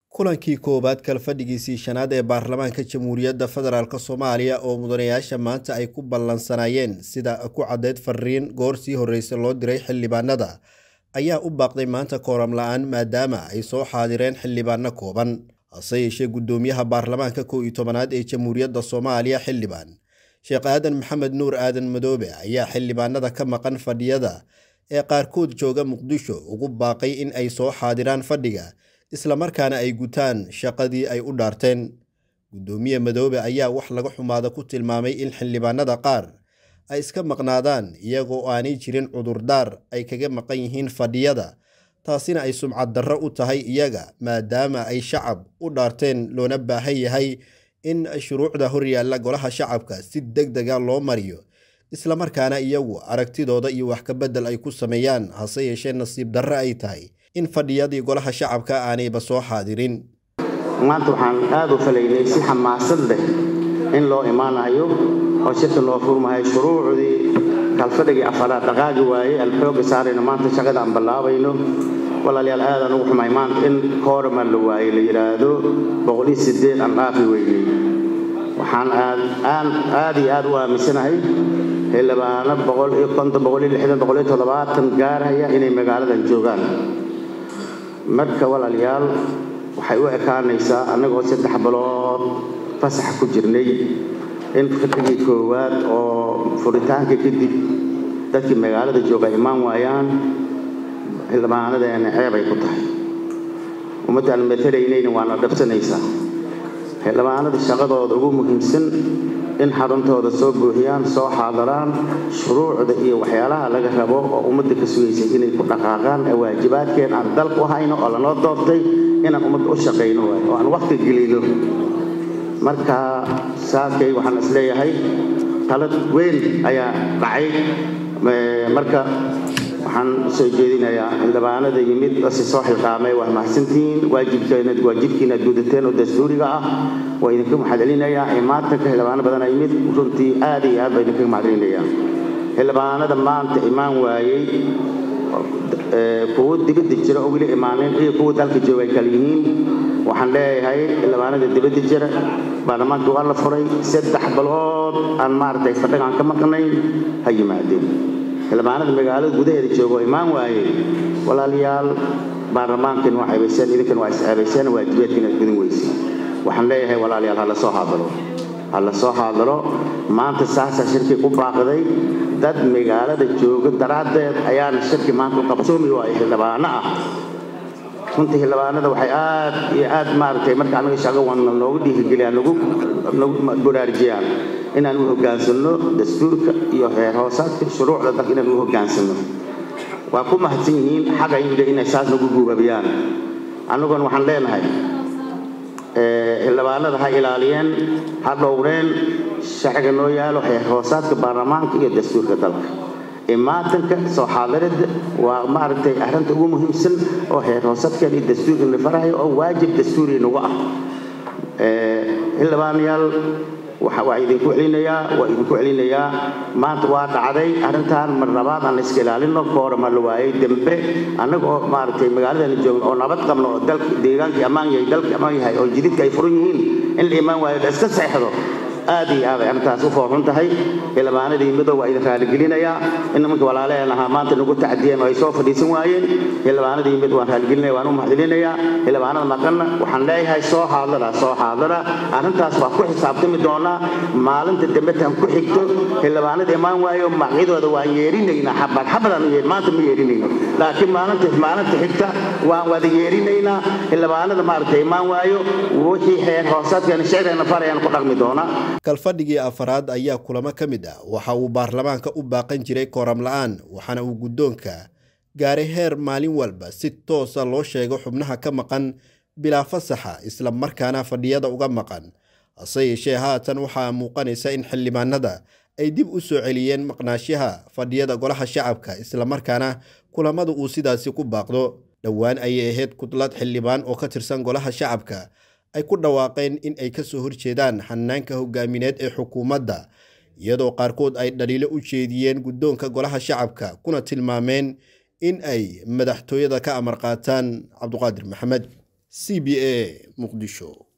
kulankii koowaad kalfadhigiisii shanaad ee baarlamaanka jamhuuriyadda federaalk soomaaliya oo mudanayaasha maanta ay ku ballansanayeen sida ku caddeyd fariin goor sii horreysa loo diray xildhibaanada ayaa u baaqday maanta kooram la-aan maadaama ay soo xaadireen xildhibaano kooban hase yeeshee guddoomiyaha baarlamaanka kow iyo tobanaad ee jamhuuriyadda soomaaliya xildhibaan sheekh aadan maxamed nuur aadan madoobe ayaa xildhibaanada ka maqan fadhiyada ee qaarkood jooga muqdisho ugu baaqay in ay soo xaadiraan fadhiga islamarkaana ay gutaan shaqadii ay u dhaarteen guddoomiye madoobe ayaa wax laga xumaada ku tilmaamay in xildhibaanada qaar ay iska maqnaadaan iyagoo aanay jirin cudurdaar ay kaga maqan yihiin fadhiyada taasina ay sumcad darro u tahay iyaga maadaama ay shacab u dhaarteen loona baahan yahay in shuruucda horyaalla golaha shacabka si deg dega loo mariyo islamarkaana iyagu aragtidooda iyo wax ka beddel ay ku sameeyaan hase yeeshee nasiib darre ay tahay in fadhiyadii golaha shacabka aanayba soo xaadirin maanta waxaan aad u falaynay si xamaasad leh in loo imaanayo oo shirka loo furmahay shuruucdii kalfadhigii afaraad dhaqaagi waayey aan xooga saarayno maanta shaqada aan ballaabayno walaalayaal aadaan ugu xumay maanta in koorama la waayey la yidhaahdo boqoliyo sideed aan dhaafi weynay waxaan aad iyo aad u aaminsanahay xildhibaano boqol iyo konton boqol iyo lixdan boqol iyo toddobaatan gaaraya inay magaaladan joogaan marka walaalayaal waxay u ekaanaysaa annagoo saddex bilood fasaxa ku jirnay in fadhigii koowaad oo furitaanka kadib dadkii magaalada jooga imaan waayaan xildhibaanadeena ceebay ku tahay ummaddaan matalaynayna waana dhabsanaysaa xildhibaanada shaqadooda ugu muhiimsan in xaruntooda soo buuxiyaan soo xaadaraan shuruucda iyo waxyaalaha laga rabo oo ummadda ka sugaysay inay ku dhaqaaqaan ee waajibaadkeen aan dalku hayno oo lanoo doortay inaan ummadda u shaqayno waay oo aan waqti gelino marka saakay waxaan is leeyahay talad weyn ayaa dhacay marka waxaan soo jeedinayaa xildhibaanada yimid si soo xilqaamay waa mahadsantihiin waajibkiina gudateen oo dastuuriga ah waa idinka mahadcelinayaa imaatanka xildhibaano badana yimid runtii aad iyo aad baa idinkaga mahadcelinayaa xildhibaanada maanta imaan waayey kuwo dibadda jira oo weli imaanin iyo kuwa dalka jooga ay kala yihiin waxaan leeyahay xildhibaanada dibadda jira baarlamaanka waa la furay saddex bilood aan maaragtay fadhigaan ka maqnayn ha yimaadeen xildhibaanada magaalada gudaheeda jooga oo imaan waayey walaalayaal baarlamaankan waa ceebayseen idinkan waa isceebayseen waajibaadkiina gudin weyse waxaan leeyahay walaalayaal ha la soo haadalo ha la soo haadalo maanta saasaa shirkii u baaqday dad magaalada jooga daraaddeed ayaana shirki maanta u qabsoomi waayo xildhibaano ah runtii xildhibaanada waxay aad iyo aad maaragtay marka anaga shaqo wana noogu dhiirigeliyaan nagu baraarjiyaan inaan u hoggaansanno dastuurka iyo heer hoosaadka shuruucda dalka inaan u hoggaansanno waa ku mahadsan yihiin xaga yimida inay saas nagu guubabiyaan annaguna waxaan leenahay xildhibaanada ha ilaaliyeen ha dhowreen sharciga noo yaalo heer hoosaadka baarlamaanka iyo dastuurka dalka imaatanka soo xaadirada waa maaragtay arrinta ugu muhiimsan oo heer hoosaadkan iyo dastuurka la farahayo oo waajib dastuuri nagu ah xildhibaanayaal waa idinku celinayaa waa idinku celinayaa maanta waa dhacday arrintan mar labaad aan iska ilaalino koorama la waayey dembe annaga oo maaragtay magaaladana joogno oo nabad qabno oo dalka deegaankii ammaan yahay dalkii ammaan yahay oo jididka ay furan yihiin in la imaan waayo la iska seexdo aad iyo aad ay arrintaas u foorxun tahay xildhibaanadii midow waa idin raaligelinayaa in nimanka walaalaheen ahaa maanta nagu tacdiyeen oo ay soo fadhiisan waayeen xildhibaanadii mid waan raaligelinaya waan u mahadcelinayaa xildhibaanada maqanna waxaan leeyahay soo haadara soo haadara arrintaas waa ku xisaabtami doonaa maalinta dambetan ku xigto xildhibaanada imaan waayo magacyadooda waan yeerinaynaa xabad xabadaan u yeer maanta ma yeerinayno laakiin maalinta maalinta xigta waan wada yeerinaynaa xildhibaanada maaragtay imaan waayo wixii xeer hoosaadkeena sharcigeena farayaan ku dhaqmi doonaa kalfadhigii afaraad ayaa kulamo ka mid ah waxa uu baarlamaanka u baaqan jiray kooram la-aan waxaana uu guddoonka gaaray heer maalin walba si toosa loo sheego xubnaha ka maqan bilaa fasaxa isla markaana fadhiyada uga maqan hase yeeshee haatan waxaa muuqanaysa in xildhibaanada ay dib u soo celiyeen maqnaashaha fadhiyada golaha shacabka islamarkaana kulamada uu sidaasi ku baaqdo dhowaan ayay ahayd kudlad xildhibaan oo ka tirsan golaha shacabka ay ku dhawaaqeen in ay ka soo horjeedaan hanaanka hogaamineed ee xukuumadda iyadoo qaarkood ay dhaliilo u jeediyeen guddoonka golaha shacabka kuna tilmaameen in ay madaxtooyada ka amar qaataan cabduqaadir maxamed c b a muqdisho